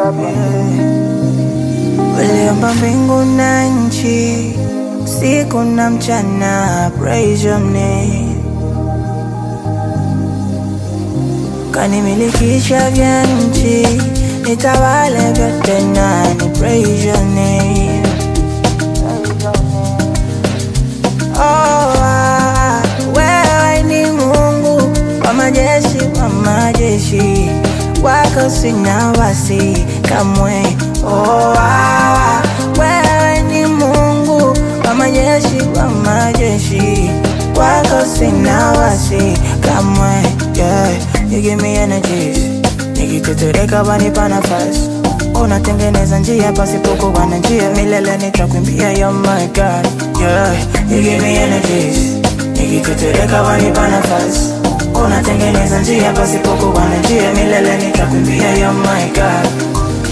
Uliumba mbingu na nchi, usiku na mchana, praise your name. Kanimilikisha vya nchi, nitawale vyote nani, praise your name. Oh, ah, wewe ni Mungu wa majeshi, wa majeshi, wako sina wasi kamwe. Oh, ah, wewe ni Mungu wa majeshi, wa majeshi, wako sina wasi kamwe. Yeah, you give me energies, nikitetereka wanipa nafasi unatengeneza njia pasipokuwa na njia, milele nitakuimbia, you're my God. Yeah, you give me energies, nikitetereka wanipa nafasi unatengeneza njia pasipokuwa na njia, milele nitakuimbia, you're my God.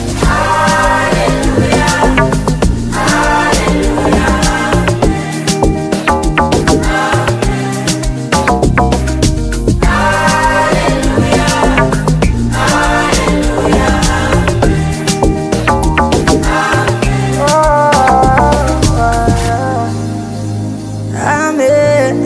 Amen.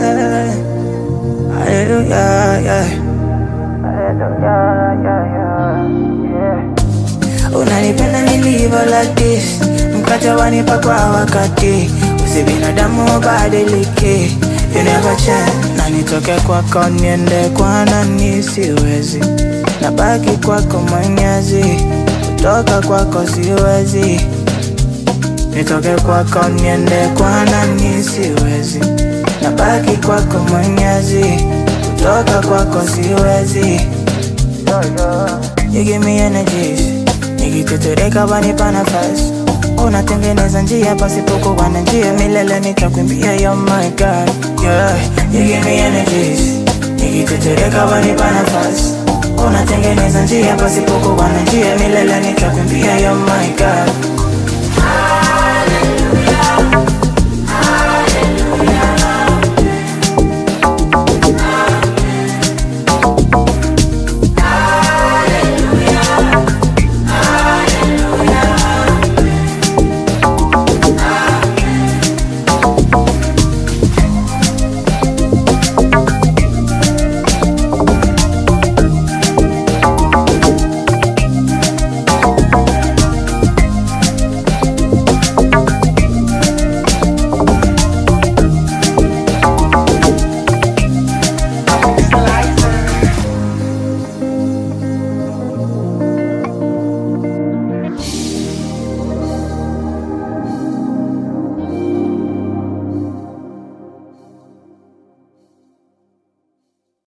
Hallelujah, yeah. Hallelujah, yeah, yeah, yeah. Unanipenda nilivyo like this, mkate wanipa kwa wakati, usi binadamu badilike, you never change. Na nitoke kwako niende kwa nani, siwezi, nabaki kwako Mwenyezi, kutoka kwako siwezi nitoke kwako niende kwa nani, siwezi, nabaki kwako Mwenyezi, kutoka kwako siwezi. You give me energies, nikitetereka wanipa nafasi, unatengeneza njia pasipokuwa na njia, milele nitakuimbia, you're my God. Yeah, you give me energies, nikitetereka wanipa nafasi, unatengeneza njia pasipokuwa na njia, milele nitakuimbia, you're my God.